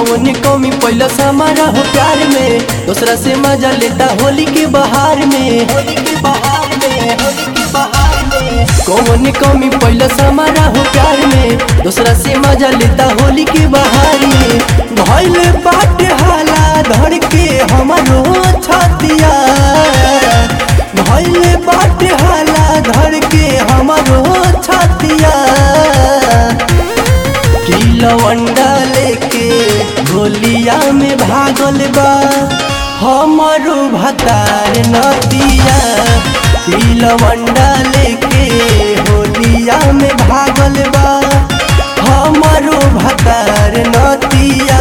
कौन कमी पहला समारा हो प्यार में दूसरा से मजा लेता होली के बहार में होली के बहार में होली के बहार में कौन कमी पहला समारा हो प्यार में दूसरा से मजा लेता होली के बहार में भइल बाट हाला धड़ के हमारो छतिया भइल बाट हाला धड़ के हमारो छतिया किलवंडा लेके होलिया में भागल बा हमारो भतार नदिया किलवंडा लेके होलिया में भागल बा हमारो भतार नदिया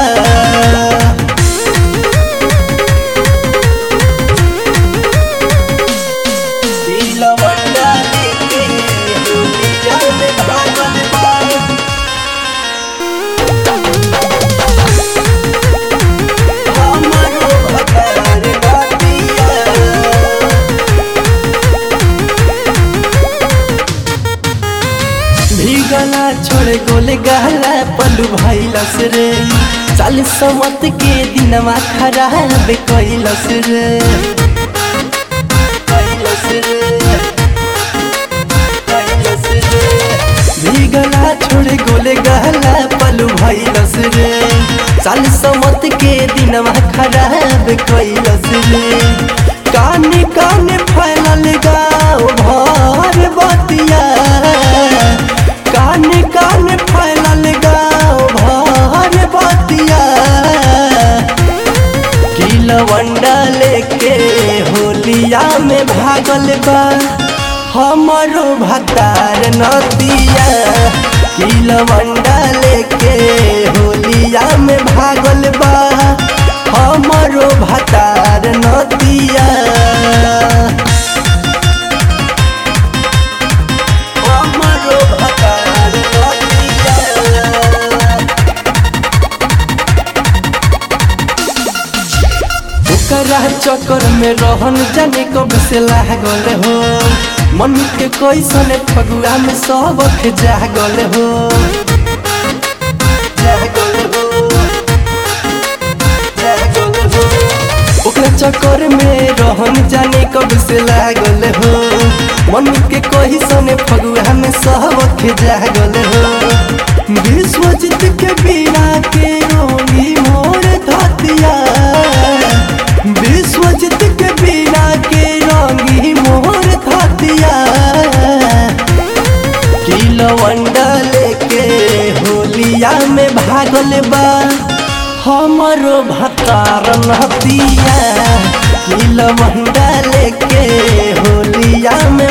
किलवंडा लेके होलिया में भागल बा हमारो भतार नदिया भीगला छोड़ गोले गहला पलू भैलस रे चालीस मत के दिनमा खराब कैलस रे कैलस रे कैलस रे भीगला छोड़ गोले गहला पलू भैलस रे चालीस मत के दिनमा खराब कैलस रे काने काने फैलल गाँव भर बतिया काने काने फैलल गाँव भर बतिया किलवंडा लेके होलिया में भागल बा हमारो भतार नदिया किलवंडा लेके होलिया में भागल बा हमारो भतार नदिया हमारो भतार नदिया ओकरा चक्कर में रहन जाने कब से लागल हो मन के कैसन फगुआ में सबक जागल हो जागल हो जागल हो ओकरा चक्कर में रहन जाने कब से लागल हो मन के कैसन फगुआ में सबक जागल हो विश्वजित के बिना के रोगी मोर धतिया विश्वजित के बिना के रंगी मोर धतिया किलवंडा लेके होलिया में भागल बा हमारो भतार नतिया किलवंडा लेके होलिया में